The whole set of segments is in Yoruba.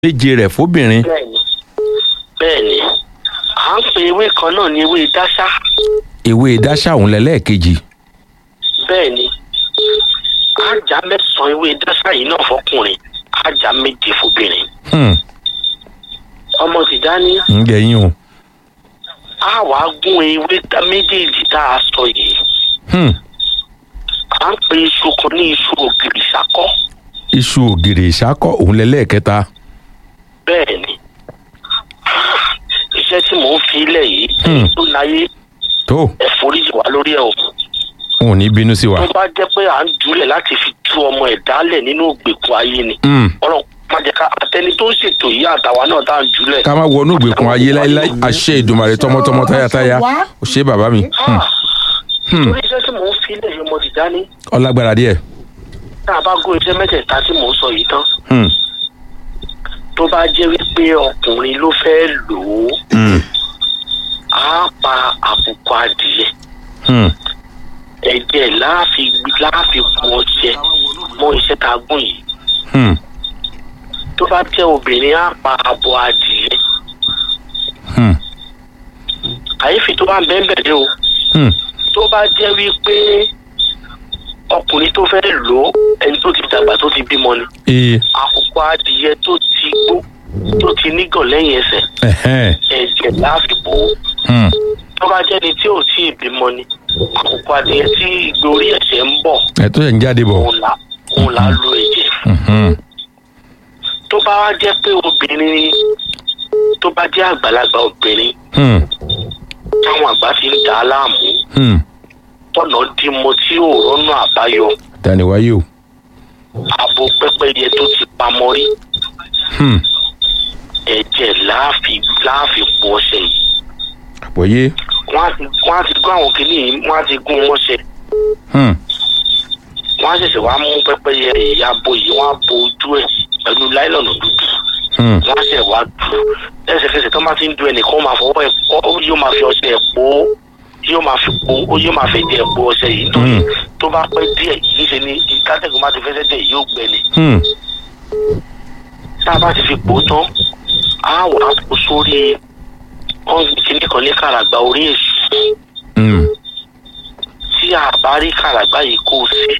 méje rẹ̀ fóbìnrin bẹ́ẹ̀ni bẹ́ẹ̀ni à ń pe ewé kan náà ní ewé dáṣá ewé dáṣà òun lẹ́lẹ́ẹ̀kejì bẹ́ẹ̀ni ájá mẹ́sàn-án ewé dáṣá yìí náà fọkùnrin ájá méje fóbìnrin Hmm, ọmọ tìjání ń jẹ yín o á wàá gún ewé tá- méjèèjì tá a sọ yìí Hmm, à ń pe iṣu kan ní iṣu ògìrì sákọ́ iṣu ògìrì ìṣákọ̀ òun lẹ́lẹ́ẹ̀kẹta bẹ́ẹ̀ni iṣẹ́ tí mò ń fi ilẹ̀ yìí Hmm. tó láyé tó ẹ̀fọ́ríjì wá lórí ẹ̀ o òun ò ní bínú sí wa. tó bá jẹ́ pé à ń jùlẹ̀ láti fi tú ọmọ ẹ̀ dálẹ̀ nínú ògbèkùn ayé ni Hmm, ọlọ́run má jẹ́ ká àtẹni tó ń ṣètò yìí àtàwa náà tá à ń jùlẹ̀. ká má wọnú ìgbèkùn ayé láíláí àṣẹ ìdùmarè tọmọtọmọ táyátáyá ò ṣe bàbá mi Hmm, Ah, torí iṣẹ́ tí mò ń fi ilẹ̀ yìí ọmọ Tìjání ọlágbára díẹ̀ tá a bá gún iṣẹ́ mẹ́tẹ̀ẹ̀ta tí mò ń sọ yìí tán Hmm, tó bá jẹ́ wípé ọkùnrin ló fẹ́ lò ó hmm, á pa àbùkù adìyẹ hmm, ẹ̀jẹ̀ láàfin láàfin kú ọṣẹ mọ́ iṣẹ́ tá a gún yìí hmm, tó bá jẹ́ obìnrin á pa abo adìyẹ hmm, kàyéfì tó bá ń bẹ́ẹ̀ bẹ̀rẹ̀ o hmm, tó bá jẹ́ wípé ọkùnrin tó fẹ́ lò ó ẹni tó ti dàgbà tó ti bímọ ni ee, àkùkọ adìyẹ tó ti gbó tó ti nígàn lẹ́yìn ẹsẹ̀ ẹ̀hẹ́n, ẹ̀jẹ̀ láàfin bò ó hmm, tó bá jẹ́ ni tí ò tí ì bímọ ni àkùkọ adìyẹ tí ìgbórí ẹ̀jẹ̀ ń bọ̀ ẹ̀ tó yẹ ń jáde bọ̀ òun là òun là á lo ẹ̀jẹ̀ Mhm, tó bá wá jẹ́ pé obìnrin ni tó bá jẹ́ àgbàlagbà obìnrin hmm, táwọn àgbà ti ń dà á láàmú hmm, tọ̀nà dímọ tí ò rọ́nà àbáyọ tani wáyé o abo pẹ́pẹ́yẹ tó ti pamọ́ rí Hmm, ẹ̀jẹ̀ láàfin láàfin pọ̀ ọṣẹ yìí àpọ̀yé wọ́n á ti wọ́n á ti gún àwọn kìíní yìí wọ́n á ti gún wọn ṣe Hmm, wọ́n á ṣẹ̀ṣẹ̀ wá mú pẹ́pẹ́yẹ ìyá abo yìí wọ́n á bo ojú ẹ̀ pẹ̀lú láìlọ́nà dúdú hmm, wọ́n á ṣẹ̀ wá dù lẹ́sẹ̀kẹsẹ̀ tó bá ti ń du ẹnìkan ó máa fọwọ́ ẹ̀ pọ́ ó yóò máa fi ọṣẹ ẹ̀ pò ó yóò máa fi pò ó yóò máa fi díẹ̀ pò ọṣẹ yìí nítorí Hmm. tó bá pẹ́ díẹ̀ yìí ṣe ni ìkátẹ́gùn bá ti fẹsẹ̀ díẹ̀ yóò gbẹ ni hmm, tá a bá ti fi pò ó tán á wà á kó sórí wọ́n kìíní kan ní kàràgbà orí èṣù hmm, tí a bá rí kàràgbà yìí kó o sí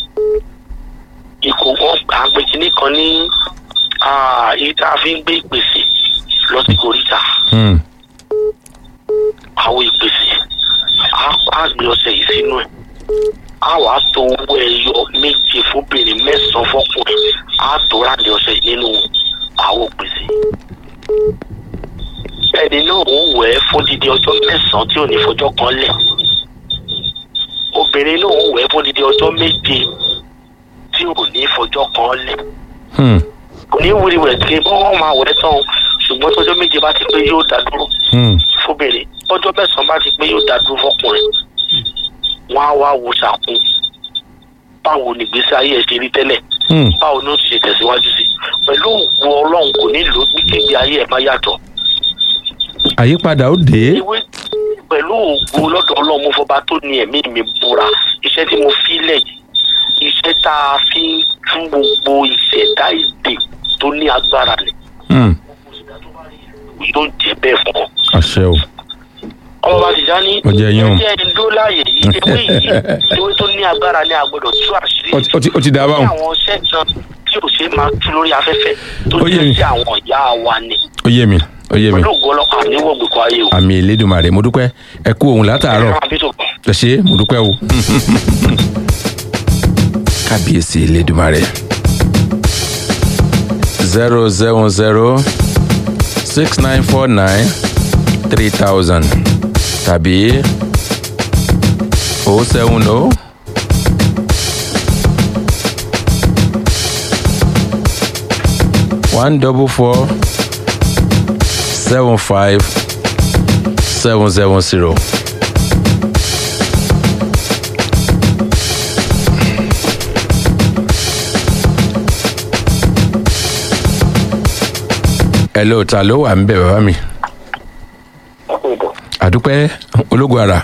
ìkó wọn à ń pè kìíní kan ní ah, èyí tá a fi ń gbé ìpèsè lọ sí koríta hmm, àwọn ìpèsè á á gbé ọṣẹ yìí sínú ẹ̀ á wà á to owó ẹyọ méje fóbìnrin mẹ́sàn-án fọkùnrin á tó ráàlì ọṣẹ yìí nínú àwọn ìpèsè ẹni náà ó wẹ̀ ẹ́ fún dídí ọjọ́ mẹ́sàn-án tí ò ní fọjọ́ kan lẹ̀ obìnrin náà ó wẹ̀ ẹ́ fún dídí ọjọ́ méje tí ò ní fọjọ́ kan lẹ̀ hmm, kò ní wíriwẹ̀ tí wọ́n máa wẹ̀ ẹ́ tán o ṣùgbọ́n tọjọ́ méje bá ti pé yóò dá dúró hmm, fóbìnrin ọjọ́ mẹ́sàn-án bá ti pé yóò dá dúró fọkùnrin wọ́n á wá wo sàkún báwo ni ìgbésí ayé ẹ̀ ṣe rí tẹ́lẹ̀ hmm. báwo ni ó ti ṣe tẹ̀síwájú sí pẹ̀lú òògùn ọlọ́run kò ní lò ó bí kébi ayé ẹ̀ bá yàtọ̀ àyípadà ó dé ewé pẹ̀lú òògùn lọ́dọ̀ ọlọ́run mo fọba tó ní ẹ̀mí mi búra iṣẹ́ tí mo fi lẹ̀ yìí iṣẹ́ tá a fi ń tú gbogbo ìṣẹ̀dá ìdè tó ní agbára ni Hmm, yóò jẹ́ bẹ́ẹ̀ fún ọ. àṣẹ o ọmọ bá ti já ní Ó jẹ́ yín o. ẹjẹ́ ẹni dó láàyè yìí ewé yìí ewé tó ní agbára ní agbọ́dọ̀ tú àṣírí Ó ti- ó ti- ó ti dá a ní báwọn àwọn iṣẹ́ kan tí ò ṣe é máa tú lórí afẹ́fẹ́ tó Ó yé mi. jẹ́ sí àwọn ìyá wa ni ó yé mi ó yé mi pẹ̀lú ògùn ọlọ́pàá níwọ̀ gbèkọ́ ayé o. àmì ìlédùmarè mo dúpẹ́ ẹ kú òun látàárọ̀ Ẹ̀rọ àbí tó kàn. ẹ ṣé mo dúpẹ́ o kábíyèsí ìlédùmarè zero seven zero six nine four nine three thousand tàbí o seven o one double four seven five seven seven zero. hello ta ló wà ń bẹ̀ bàbá mi àdúpẹ́ ológun ara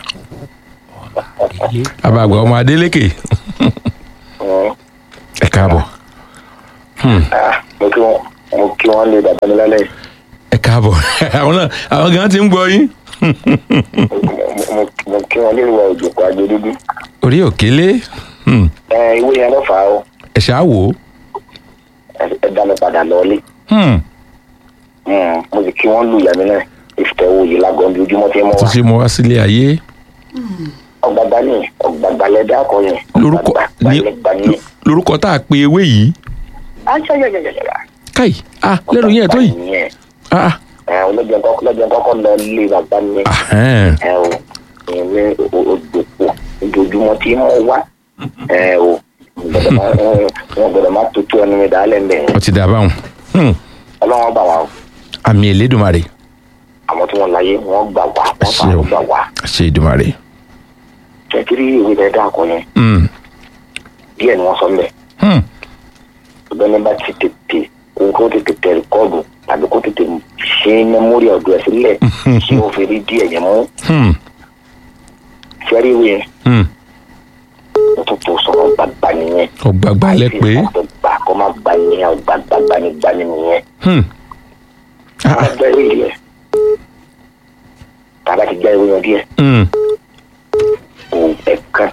àbàgbà ọmọ adélékè ẹ káàbọ̀ mo kí wọn mo kí wọn lé bàbá mi lálẹ́ ẹ káàbọ̀ àwọn náà àwọn gan ti ń gbọ́ yín Mo- mo mo kí wọn lé ìwà òjòkó àjò dúdú orí òkèlè hmm, ẹ ìwé yẹn ló fà á o ẹ ṣáà wò ó ẹ- ẹ dá mi padà lọ́ọ́lé Hmm, Mm, mo sì kí wọn lù ìyá mi náà ìfitẹ́wò yìí lágọ̀ọ́ bí ojúmọ́ tí mo tó wá ṣe mọ wá sílé ayé ọgbàgbà ní ọgbàgbà lẹ́dá akọ yẹn lórúkọ ọgbàgbà ní lẹ́gbà ní. lórúkọ tá a pe ewé yìí ayayayayaya káì ah lẹ́nu yẹn tó yìí yẹn ah ẹ ọlọ́jọ́ kọ́kọ́ lọ́jọ́ kọ́kọ́ lọ lé bàbá mi ahẹ́n, ẹ o ìyẹn ní òdòpọ̀ ojoojúmọ́ tí mo wá ẹ o gbọ́dọ̀ má- wọn gbọ́dọ̀ má tutù ẹnu mi dálẹ̀ ń bẹ̀ ó ti dà báwọn Hmm, ọlọ́wọ́n bà wá o àmì Elédùmarè àwọn tí wọ́n láyé wọ́n gbà wá wọ́n fà Àṣẹ o. wọ́n gbà wá àṣẹ Èdùmarè kẹ́kiri ìwé rẹ̀ dá akọ yẹn Hmm, díẹ̀ ni wọ́n sọ mbẹ́ hmm, ọgbẹ́ni bá ti tètè kó kó tètè tẹ rìkọ́ọ̀dù tàbí kó tètè ṣe mẹ́mórì ọ̀dọ̀ ẹ̀ sílẹ̀ tí ó fi rí díẹ̀ yẹn mú hmm, fẹ́rí ìwé yẹn hmm. ó tún tó sọ̀rọ̀ gbàgbà nìyẹn ọgbàgbà lẹ pé gbà kó má gbà nìyẹn ọgbàgbà gbanigbani nìyẹn Hmm, ah, ká gbá ìwé yẹn tàbá ti gbá ìwé yẹn díẹ̀ hmm, òun ẹ̀kan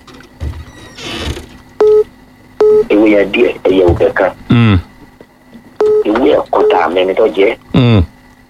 ìwé yẹn díẹ̀ ẹ̀yẹ òun ẹ̀kan hmm, ìwé ẹ̀kọ́ tá a mẹ́ni tó jẹ́ hmm,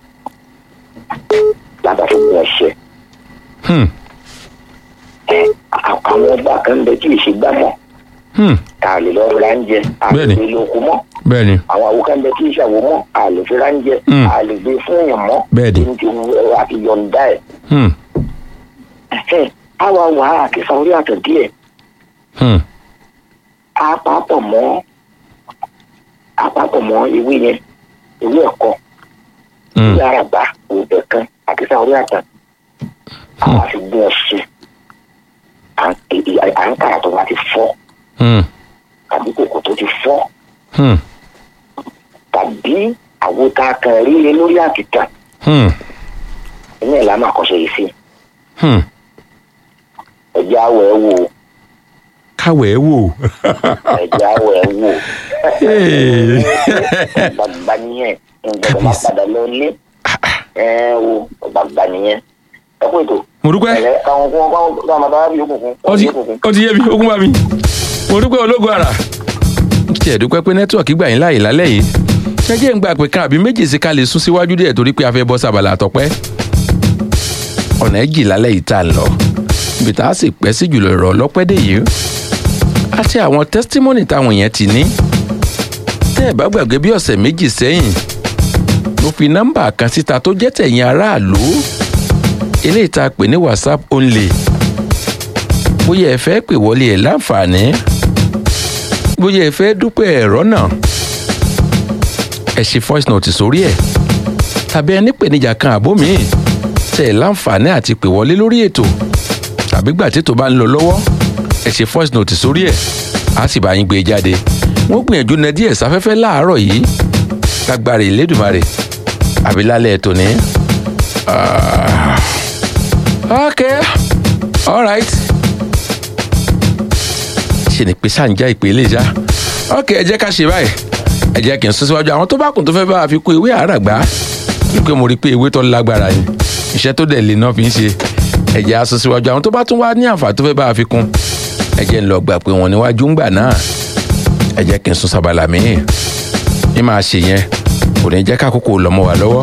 lábàá fi gún ọṣẹ hmm, ẹ à- àwọn ọba kan ń bẹ tí ìṣe gbá mọ́ hmm. tá a lè lọ ra ń jẹ a lè Bẹ́ẹ̀ni. gbé lóko mọ́ bẹ́ẹ̀ ni àwọn àwo kan ń bẹ tí ìṣàwò mọ́ a lè fi ra ń jẹ Mm. a lè gbé fún èèyàn mọ́ Bẹ́ẹ̀ni. ní ti wù àti yọ̀ǹda ẹ̀ Hmm, ẹ̀hẹ́n, á wá wà á àti sàórí àtọ̀ díẹ̀ hmm, á pàápọ̀ mọ́ á pàápọ̀ mọ́ ewé yẹn ewé ẹ̀kọ́ hmm. ewé àràbà òbẹ̀ kan àti sàórí àtọ̀ àwọn àti gbé ọṣẹ à ń- ì- ì- à ń kàrà tó bá ti fọ́ Hmm, tàbí kòkò tó ti fọ́ hmm, tàbí àwo tá a kàn rí lé lórí àkìtàn hmm, inú ẹ̀ la máa kọ́ṣẹ́ yìí sí hmm. ẹ̀jẹ̀ àwọ̀ ẹ̀ wò káwẹ̀ ẹ́ wò ẹ̀jẹ̀ àwọ̀ ẹ̀ wò Hey. gbàgbà nìyẹn nǹkan máa padà lọ lé ẹ̀ wò gbàgbà nìyẹn ẹ kó ètò mo dúpẹ́ ẹ̀lẹ́ káwọn kún káwọn káwọn máa bá bí òkùnkùn ó ti ó ti yé mi ogun bá mi mo dúpẹ́ ológun ara tí ẹ̀ dúpẹ́ pé nẹ́tíwọ̀kì gbà yín láàyè lálẹ́ yìí ṣẹ́jẹ́ ń gbà pé kan àbí méjì sí ká lè sún síwájú díẹ̀ torí pé a fẹ́ bọ́ sábàlá àtọ́pẹ́ ọ̀nà ẹ̀jì lálẹ́ yìí tá a lọ ibi tá a sì pẹ́ sí jùlọ ìrọ̀ ọlọ́pẹ́ dé yìí àti àwọn tẹ́sítímọ́nì táwọn èèyàn ti ní tẹ́ ẹ̀ bá gbàgbé bí ọ̀sẹ̀ méjì sẹ́yìn mo fi nọ́mbà kan síta tó jẹ́ tẹ̀yìn aráàlú eléyìí tá a pè ní whatsapp only bóyá ẹ fẹ́ pè wọlé ẹ̀ láǹfààní bóyá ẹ fẹ́ dúpẹ́ ẹ̀rọ náà ẹ ṣe voice note sórí ẹ̀ tàbí ẹni pèníjà kan àbó míì tẹ ẹ láǹfààní àti pè wọlé lórí ètò tàbí gbà tí ètò bá ń lọ lọ́wọ́ ẹ ṣe voice note sórí ẹ̀ á sì bá yín gbé e jáde wọ́n gbìyànjú na díẹ̀ sáfẹ́fẹ́ láàárọ̀ yìí lágbára ìlédùmarè àbí lálẹ́ ètò ní. Ah. okay all right ṣe ni pé sáǹjà ìpè lè já ok ẹ jẹ́ ká ṣe báyìí ẹ jẹ́ kí n sún síwájú àwọn tó bá kùn tó fẹ́ bá a fi kó ewé àràgbá wípé mo rí i pé ewé tó lágbára ni iṣẹ́ tó dẹ̀ lè náà fi ń ṣe ẹ jẹ́ á sún síwájú àwọn tó bá tún wá ní àǹfààní tó fẹ́ bá a fi kún ẹ jẹ́ ń lọ gbà pé wọ́n níwájú ń gbà náà ẹ jẹ́ kí n sún sábàlà míì ní máa ṣe yẹn kò ní jẹ́ kákòókò lọ́mọ wà lọ́wọ́.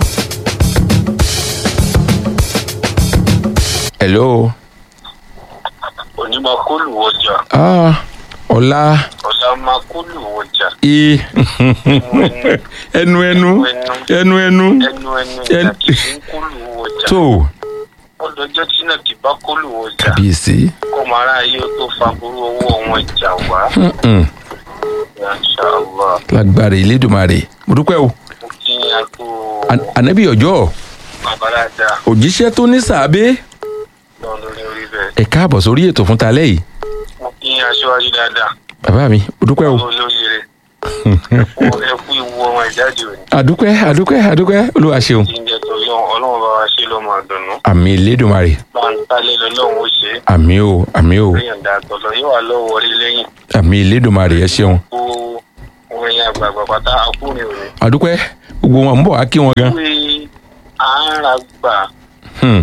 hello onímọ̀ kólù ọjà ah ọ̀la ọ̀la máa kólù ọjà i ẹnu ẹnu ẹnu ẹnu ẹnu ẹnu Ẹn- ìyá kì í kólù ọjà tó ọlọ́jọ́ tí náà kì bá kólù ọjà kàbíyèsí kó máa ráyè tó fagbóró owó wọn jà wá Mm-mm. inṣàlá lágbára ìlédùmarè mo dúpẹ́ o mo kí n àgbo An- ànábì ọjọ́ babalada òjíṣẹ́ tó ní sàábé lọ lórí orí bẹ́ẹ̀ ẹ káàbọ̀ sórí ètò fún talẹ́ yìí mo kí n aṣáájú dáadáa bàbá mi mo dúpẹ́ o lórí rẹ̀ ẹ kú ìwú ọmọ ìjáde òní àdúpẹ́ àdúpẹ́ àdúpẹ́ olúwa ṣeun kí n jẹ tó yọ ọlọ́run bá wa ṣe lọ́mọ àdùnnú àmì ìlédùmarè bá ń tálẹ̀ lọ́lọ́run ó ṣe é àmì o àmì o lẹ́yìn dàtọ̀lọ́ yóò wà lọ́wọ́ orí lẹ́yìn àmì ìlédùmarè ẹ ṣeun kó orin àgbààgbà pátá akúrin òní àdúpẹ́ gbogbo wọn ń bọ̀ wá kí wọn gan. pé àárà gbà Hmm,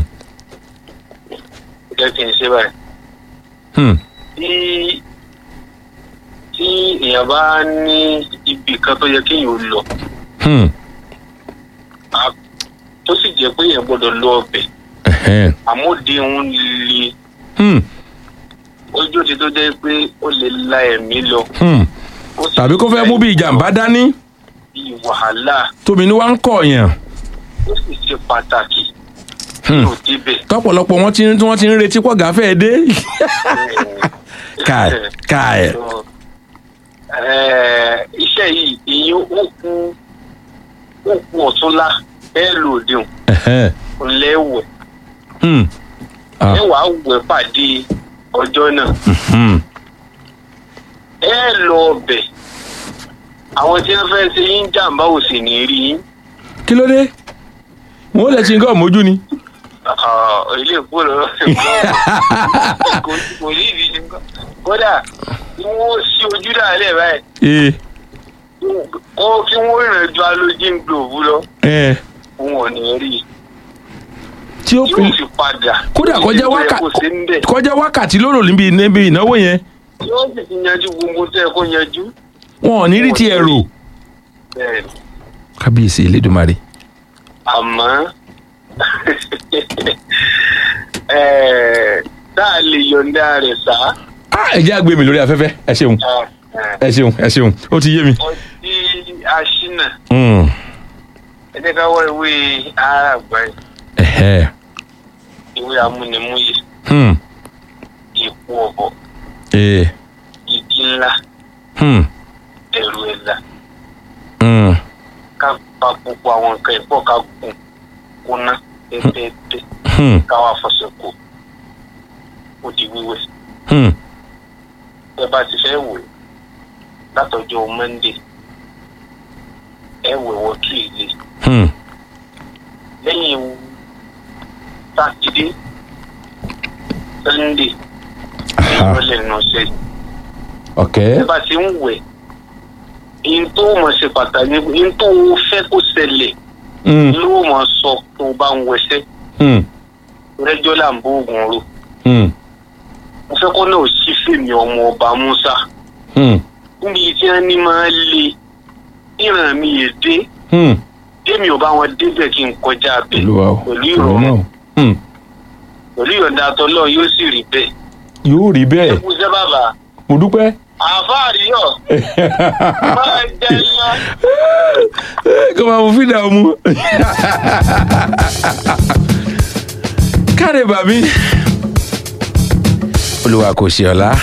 jẹ́ kí n ṣe báyìí. hmm, tí tí èèyàn bá ní ibì kan tó yẹ kéèyàn ó lọ hmm, á- tó sì jẹ́ pé èèyàn gbọ́dọ̀ lọ ọbẹ̀ ẹ̀hẹ́n, àmóde ń le hmm, ojú ti tó jẹ́ pé ó lè la ẹ̀mí lọ. hmm. ó sì tàbí kó fẹ́ mú bí ìjàmbá dání bí wàhálà tómi ní wá ń kọ̀ọ̀yàn. ó sì ṣe pàtàkì Hmm. yóò débẹ̀. tọ́pọ̀lọpọ̀ wọn ti ń tí wọ́n ti ń retí pọ̀ gáfẹ́ dé. káì káì. Ẹ̀, iṣẹ́ yìí èyí ó kú ó kú ọ̀túnlá bẹ́ẹ̀ lòdì ẹ̀hẹ́n, lẹ́wẹ̀ hmm, ah, ẹ wàá wẹ̀ pàdé ọjọ́ náà hmm, ẹ lọ ọbẹ̀ àwọn tí wọ́n fẹ́ ṣe yín jàǹbá ò sì ní rí yín kí ló dé wọn ò lè ṣe nǹkan mójú ni. Ah, ilé ìkó lọ kò kò ní ìdí ṣe nǹkan kódà kí wọ́n ṣí ojú dàálẹ̀ báyìí ee kó kí wọ́n rìn ju alójín glove lọ ẹ wọn ò ní rí i tí ó yóò fi padà kódà kọjá Ìdí wákà tó yẹ kó ṣe ń bẹ̀. kọjá wákàtí lóró níbi níbi ìnáwó yẹn yóò sì ti yanjú gbogbo tẹ́ ẹ kó yanjú wọn ò ní rí ti ẹrù. bẹ́ẹ̀ ni. kábíyèsí elédùnmarè. àmọ́ ẹ̀ẹ́, tá a lè yọ̀ǹda rẹ̀ sá. Ah, ẹ jẹ́ àgbẹ̀ mi lórí afẹ́fẹ́ ẹ ṣeun ẹ ṣeun ẹ ṣeun ó ti yé mi. ọtí aṣínà Hmm, ẹ jẹ́ ká wọ ìwé àràgbá yìí, ẹ̀hẹ́, ìwé amúnimúyè hmm, ìkú ọ̀bọ ee, ìdí ńlá hmm, ẹ̀rù ẹ̀là hmm, ká pa gbogbo àwọn nǹkan ìpọ̀ ká gùn kúnná pẹ́pẹ́pẹ́ hmm, ká wá fọṣẹ kù ó di wíwẹ̀. hmm, ẹ bá ti fẹ́ wẹ̀ látọjọ́ monday ẹ wẹ̀ wọ tuesday hmm, lẹ́yìn sátidé sunday aha, ìrọ̀lẹ́ nù ṣe ok, ẹ bá ti ń wẹ̀ ihun tó mọ̀ ṣe pàtàkì ihun tó fẹ́ kó ṣẹlẹ̀ hmm, ló mọ̀ sọ tó bá ń wẹṣẹ́ hmm, rẹ́jọ́ là ń bó oògùn ro hmm, mo fẹ́ kó náà sí fèmí ọmọ ọba musa hmm, níbi tí wọ́n ní máa le ìràn mi yè dé hmm. tèmi ò bá wọn débẹ̀ kí n kọjá bẹ̀ olúwa o pẹ̀lú olúwa ìrọ̀rùn o. Hmm, pẹ̀lú ìyọ̀ǹda tọ́lọ́ yóò sì rí bẹ́ẹ̀. yóò rí bẹ́ẹ̀ ẹ kú sẹ́ bàbá mo dúpẹ́. àfáàríyọ̀ máa jẹ́ ńlá kó máa mú fídà ọmú. káre bàbí. olúwa kò ṣe ọ̀la.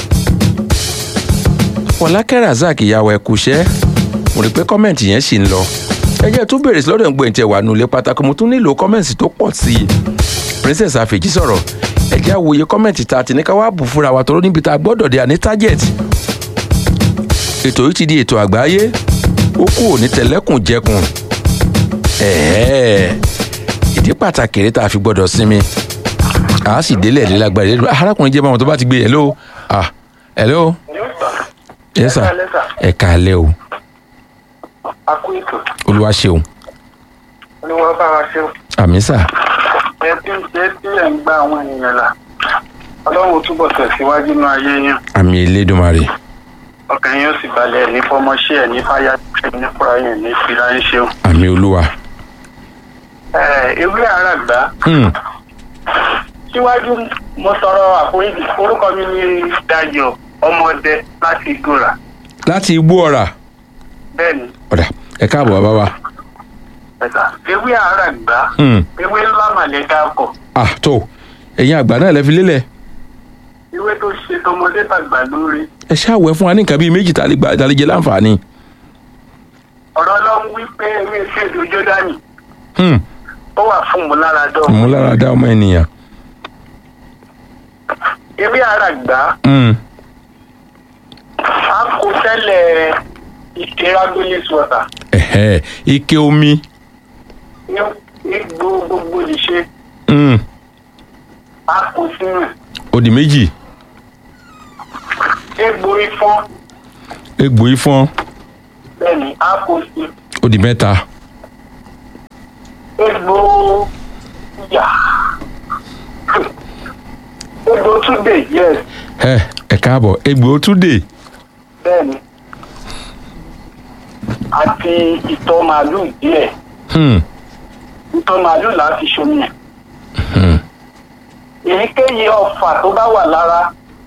fọlákẹ́ razak ìyàwó ẹ̀ kúṣẹ́ mo rí i pé kọ́mẹ̀ntì yẹn ṣì ń lọ. ẹ jẹ́ tún bèrè sí lọ́dọ̀ ń gbé ìtẹ̀ wà nulẹ̀ pátákó mo tún nílò kọ́mẹ̀ntì tó pọ̀ sí i. princess afeji sọ̀rọ̀ ẹ jẹ́ àwòye kọ́mẹ̀ntì tá a ti ní ká wá bù fúnra wa tọ́rọ́ níbi tá a gbọ́dọ̀ dé àní target ètò yìí ti di ètò àgbáyé ó kú òní tẹlẹkùn jẹkùn ẹ̀ẹ́ ìdí pàtàkì rẹ̀ tá a fi gbọ́dọ̀ sinmi a sì délẹ̀ dé lágbára ìdílé arákùnrin jẹ́ báwọn tó bá ti gbé hello ah hello yes sir ẹ káalẹ́ o akú ètò olúwa ṣeun ni wọ́n bá wa ṣe àmì sà ẹ tí ẹ tí ẹ ń gba àwọn ènìyàn là ọlọ́run túbọ̀ tẹ̀síwájú nínú ayé yín àmì elédùnmarè ọkàn yín ó sì balẹ̀ ní fọmọṣẹ́ ẹ̀ ní fáyà ní fúra yẹn ní fìlà ń ṣeun. àmì olúwa ewé àràgbá hmm. síwájú mo sọ̀rọ̀ àforíjì orúkọ mi ní Dayọ̀ ọmọdé láti gòrà láti igbó ọ̀rà bẹ́ẹ̀ ni ọ̀dà ẹ káàbọ̀ bàbá wa ẹ̀ka ewé àràgbá hmm. ewé ńlá màlẹ́ká kọ̀ ah tó ẹ̀yin àgbà náà lẹ fi lélẹ̀ ewé tó ṣe tọmọdé tàgbà lórí ẹ ṣáàwẹ̀ fún wa ní nǹkan bíi méjì tá a lè gbà- tá a lè jẹ láǹfààní ọ̀rọ̀ ọlọ́run wí pé ewé ṣèdò jọ́dánì hmm. ó wà fún ìmúláradọ́ ìmúláradá ọmọ ènìyàn ewé àràgbá hmm. a kò tẹ́lẹ̀ ike ragolis water ẹ̀hẹ́ ike omi ní igbó gbogbo ìṣe hmm. a kò sínú ẹ̀. ó di méjì egbò ifọ́n egbò ifọ́n bẹ́ẹ̀ ni a kò sí ó di mẹ́ta egbò yà egbò túnde yes ẹ ẹ káàbọ̀ egbò túdè bẹ́ẹ̀ni àti ìtọ̀ màálù díẹ̀ Hmm, ìtọ̀ màálù là á fi ṣomi ẹ̀ hmm. èyíkéyìí ọfà tó bá wà lára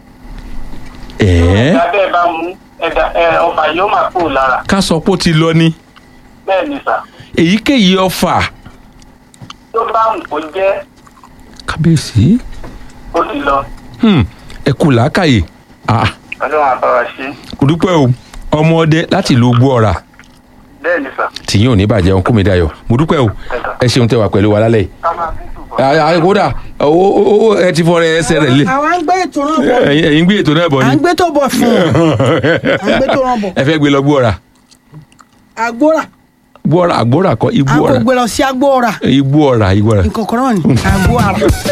ẹ̀ẹ́ ẹ̀dá bẹ́ẹ̀ bá mú ẹ̀dá ẹ̀ ọfà yóò máa kúrò lára ká sọ pé ó ti lọ ni bẹ́ẹ̀ ni sà èyíkéyìí ọfà tó bá ń kó jẹ́ kábíyèsí ó ti lọ Hmm, ẹ kú làákàyè Ah, ọlọ́run àbára ṣe kò dúpẹ́ o ọmọ ọdẹ láti ìlú gbọ́ọ̀rà bẹ́ẹ̀ ni sà tìyín ò ní bàjẹ́ ọkùn mi dayọ̀ mo dúpẹ́ o ẹ ṣeun tẹ wà pẹ̀lú wa lálẹ́ yìí ká máa fi túbọ̀. Ah, ah, kódà owó owó ẹ ti fọrẹ ẹsẹ̀ rẹ̀ lé àwa ń gbé ètò náà bọ̀ ẹ̀yin ẹ̀yin gbé ètò náà bọ̀ à ni ń gbé tó bọ̀ fún un à ń gbé tó náà bọ̀ ẹ fẹ́ gbé lọ gbọ́ọ̀rà àgbóra gbọ́ọ̀rà àgbọ́ọ̀rà kọ́ igbó à ń kò ọ̀rà gbé lọ sí agbóra igbó ọ̀rà igbó ọ̀rà. nǹkan kan náà ni àgbóra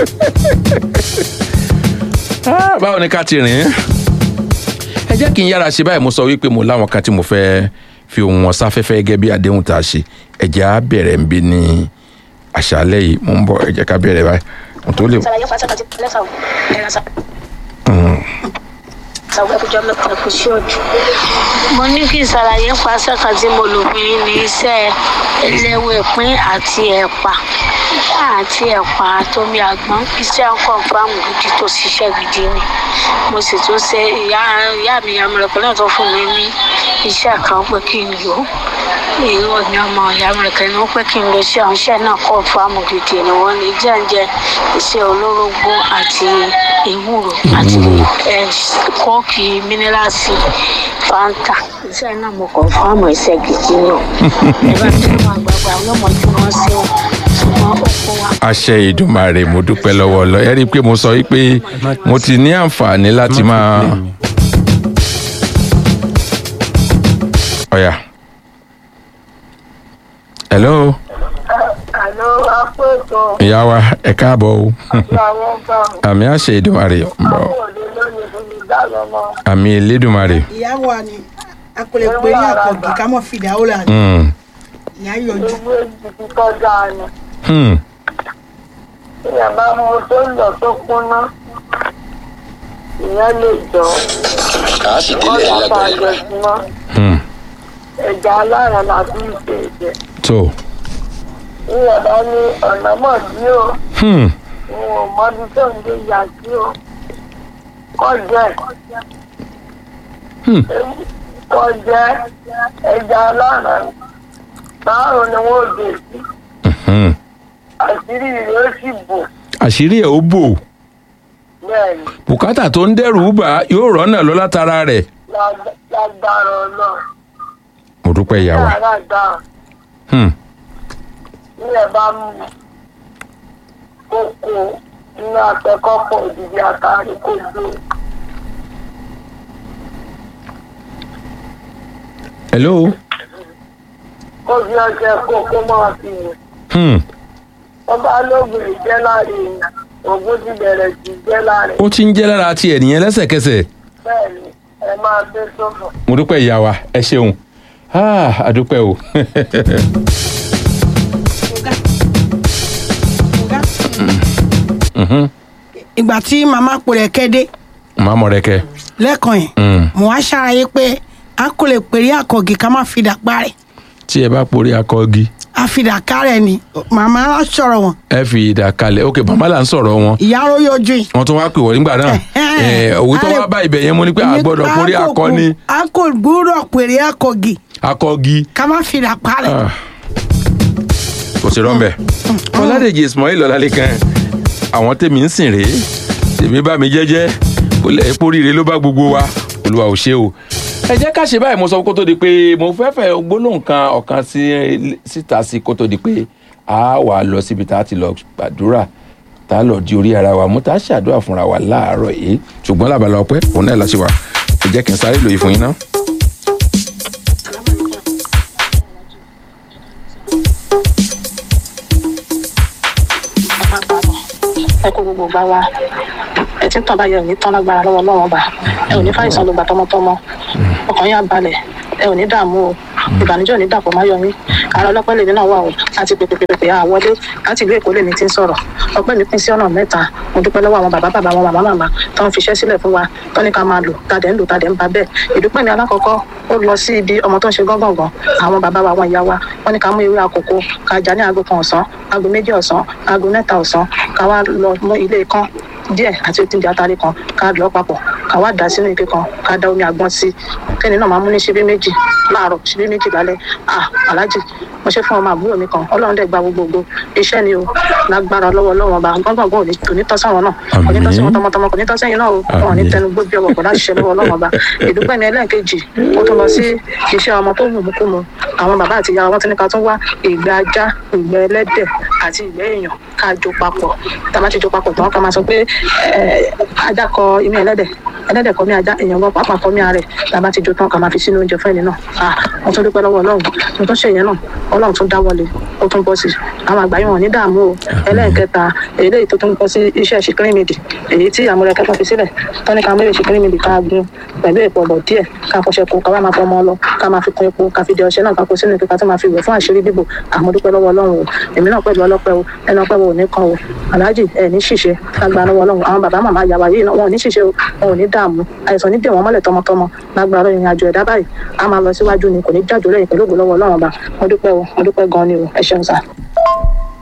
Ah, báwo ni ká ti rìn ín ẹ jẹ́ kí n yára ṣe báyìí mo sọ wípé mo láwọn kan tí mo fẹ́ fi ohun wọn sáfẹ́fẹ́ gẹ́gẹ́ bí àdéhùn tá a ṣe ẹ jẹ́ á bẹ̀rẹ̀ ń bí ní àṣálẹ́ yìí mo ń bọ̀ ẹ jẹ́ ká bẹ̀rẹ̀ báyìí mo tó lè. ṣàlàyé fún asẹ́kàtì lẹ́sà ò ẹ̀rọ sá. sàwọn ẹkùjọ mẹ́ta kò sí ọjọ́. mo ní kí n ṣàlàyé fún asẹ́kàtì mo lò fún yín ní iṣẹ́ ẹlẹ́wẹ̀ pín àti ẹ̀pà àti ẹ̀pà àtomi àgbọn iṣẹ́ ọkọ̀ fáàmù gidi tó ṣiṣẹ́ gidi ni mo sì tún ṣe ìyá ìyá mi amúrẹ̀pẹ̀ náà tó fún mi ní iṣẹ́ kan pé kí n lò ó ìwọ ni ọmọ ìyá amúrẹ̀pẹ̀ ní pé kí n lò sí àwọn iṣẹ́ náà kọ́ fáàmù gidi ni wọ́n ní jẹ́ǹjẹ́ iṣẹ́ olórógbó àti ewúro àti ẹ̀, kọ́ọ̀kì mínírààsì fanta iṣẹ́ náà mo kọ́ fáàmù iṣẹ́ gidi náà ẹ bá tí wọn àgbààgbà ọlọ́mọ tí wọ́n ṣe ó ṣùgbọ́n ó kó wa àṣẹ ìdùmarè mo dúpẹ́ lọ́wọ́ lọ ẹ rí i pé mo sọ wípé mo ti ní àǹfààní láti máa. ọ̀yà hello àlọ́ apẹ́tọ̀ ìyá wa ẹ káàbọ̀ o làwọn bá àmì àṣẹ ìdùmarè ń bọ̀ òde lónìí fún mi dáná mọ́. àmì elédùmarè. ìyá wa ni a kò lè pè ní àkọ́gì ká mọ̀ fìdá ó là ní Hmm, ìyá yọjú ewé ìdìbò tọ́jà ni hmm. ìyá bá mú tó ń lọ tó kúnná ìyẹn lè jọ kọ́jà bá jẹ sí mọ́ Hmm. ẹja alára la fi ń ṣe ìjẹ. tó ìyá bá ní ọ̀nà mọ̀ sí o Hmm. òun ò mọbi tó ń gbé yà sí o kọjẹ Hmm. kọjẹ ẹja alára báwo ni wọn ò dé sí Hmm. àṣírí rẹ̀ ó sì bò àṣírí ẹ̀ ó bò bẹ́ẹ̀ ni bùkátà tó ń dẹ́rù bà á yóò rọ́nà lọ látara rẹ̀. lágbá- lágbára ọlọ́run mo dúpẹ́ ìyá wa. yàrá dáhùn Hmm. ilẹ̀ bá mú kókó inú akẹ́kọ̀ọ́ òdìdí àtàrí kó gbé hello. kó fi ọṣẹ kókó máa fi wẹ̀. Hmm. wọ́n bá lóògùn ìjẹ́ láàrin èèyàn ògùn ti bẹ̀rẹ̀ sí í jẹ́ láàrin ó ti ń jẹ́ lára tiẹ̀ nìyẹn lẹ́sẹ̀kẹsẹ̀. bẹ́ẹ̀ ni ẹ máa gbé sófò. mo dúpẹ́ ìyá wa ẹ ṣeun. Ah, a dúpẹ́ o. ọ̀gá ọ̀gá Mhm. ìgbà tí màmá pò rẹ̀ kéde màá mọ̀ rẹ kẹ́. lẹ́ẹ̀kan yẹn Hmm. mo wá ṣàlàyé pé a kò lè pè ní àkọ́gì ká má fìdá parẹ́ tí ẹ bá porí akọgi àfìdá kárẹ̀ ni màmá á sọ̀rọ̀ wọn ẹ fi ìdá kalẹ̀ ok màmá là ń sọ̀rọ̀ wọn. ìyá ló yọjú yìí. wọ́n tún wá pè wọ́n nígbà náà. Ẹ, òwe tó wá bá ibẹ̀ yẹn mo ní pé a gbọ́dọ̀ porí akọni a kò gbúdọ̀ pèrè àkọ́gì akọgi. ká má fìdá parẹ́. Ah. kò sí rọ́ńbẹ́. ọ̀làdèjì ismail ọ̀làlẹ́kan àwọn tèmi ń sìn rèé tèmi bá mi jẹ́jẹ́ kò lẹ́ epo rire ló bá gbogbo wa olúwa ò ṣe o. ẹ jẹ́ ká ṣe báyìí mo sọ kó tó di pé mo fẹ́ fẹ́ gbólóhùn kan ọ̀kan sí síta sí kó tó di pé a wà lọ síbi tá a ti lọ gbàdúrà tá a lọ di orí ara wa mú tá a ṣàdúrà fúnra wa láàárọ̀ yìí ṣùgbọ́n lábala ọpẹ́ òun náà la ṣe wà ẹ jẹ́ kí n sáré lòye fún yín náà. ẹ kó gbogbo gbá wa ẹ tí ń tàn báyọ̀ ní tán lágbára lọ́wọ́ lọ́wọ́ bá ẹ ò ní fàìsàn ló gbà tọmọtọmọ ọkàn yín á balẹ̀ ẹ ò ní dààmú o ìbànújẹ́ ò ní dàpọ̀ máyọ̀ yín ara ọlọ́pẹ́ lèmi náà wà o láti pèpèpèpè àwọlé láti ìlú èkó lèmi ti ń sọ̀rọ̀ ọpẹ́ mi pín sí ọ̀nà mẹ́ta mo dúpẹ́ lọ́wọ́ àwọn bàbá bàbá àwọn màmá màmá tó ń fiṣẹ́ sílẹ̀ fún wa tó ní ká máa lò tàdé ń lò tàdé ń ba bẹ́ẹ̀ ìdúpẹ́ mi alákọ̀ọ́kọ́ ó lọ sí ibi ọmọ tó ń ṣe gángangan àwọn bàbá wa àwọn ìyá wa wọ́n ní ká mú ewé àkókò ká jà ní aago kan ọ̀sán aago méjì ọ̀sán aago mẹ́ta ọ̀sán ká wá lọ mú ilé kan díẹ̀ àti òtún atari kan ká lọ papọ̀ ká wá dà sínú ike kan ká da omi àgbọn sí kẹ́ni náà máa mú ní ṣíbí méjì láàárọ̀ ṣíbí méjì lálẹ́ ah aláàjì mo ṣe fún ọmọ àbúrò mi kan ọlọ́run dẹ̀ gba gbogbogbò iṣẹ́ ni o lágbára lọ́wọ́ lọ́wọ́ ọba gbọ́ngbọ̀n ò ní kò ní tọ́ sáwọn náà kò ní tọ́ sí wọn tọmọtọmọ kò ní tọ́ sẹ́yìn náà o wọn ò ní tẹnu gbó bí ọwọ́ kò láti ṣe lọ́wọ́ ọlọ́run ọba ìdúpẹ́ mi ẹlẹ́ẹ̀kejì ó tún lọ sí iṣẹ́ ọmọ tó wù mú kú mu àwọn bàbá àti ìyá wọn tún ní ká tún wá ìgbẹ́ ajá ìgbẹ́ ẹlẹ́dẹ̀ àti ìgbẹ́ èèyàn ká jó papọ̀ tá a bá ti jó papọ̀ tán ká máa sọ pé ajá kọ imí ẹlẹ́dẹ̀ ẹlẹ́dẹ̀ kọ mí ajá èèyàn gan pàápàá kọ mí ara rẹ̀ tá a bá ti jó tán ká máa fi sínú oúnjẹ fún ẹni náà ah mo tún dúpẹ́ lọ́wọ́ ọlọ́run mo tún ṣe ìyẹn náà ọlọ́run tún dáwọ́lé ó tún bọ́ sí àwọn àgbáyé wọn ní dààmú o ẹlẹ́ẹ̀kẹta eléyìí tó tún bọ́ sí iṣẹ́ ṣìkírímìdì èyí tí àmúrẹ́kẹ́ kan fi sílẹ̀ tọ́ni ká mẹ́rin ṣìkírímìdì ká gun pẹ̀lú èpò ọ̀bọ̀ díẹ̀ ká fọṣẹ kó ká wá máa fọmọ lọ ká máa fi kún epo ká fi di ọṣẹ náà ká kó sínú ike ká tó máa fi wẹ̀ fún àṣírí bíbò àmọ́dúpẹ́ lọ́wọ́ ọlọ́run o èmi náà pẹ̀lú ọlọ́pẹ́ o ẹnu ọpẹ́ wo ò ní kan o aláàjì ẹ̀ ní ṣìṣe lágbára lọ́wọ́ ọlọ́run àwọn bàbá màmá yàwá yìí náà wọn ò ní ṣìṣe o wọn ò ní dààmú àìsàn ní dè wọ́n mọ́lẹ̀ tọmọtọmọ lágbára ìrìn àjò ẹ̀dá báyìí a máa lọ síwájú ni kò ní jájò lẹ́yìn pẹ̀lú ògbó lọ́wọ́ ọlọ́run ọba mo dúpẹ́ o mo dúpẹ́ gan ni o ẹ ṣeun sá.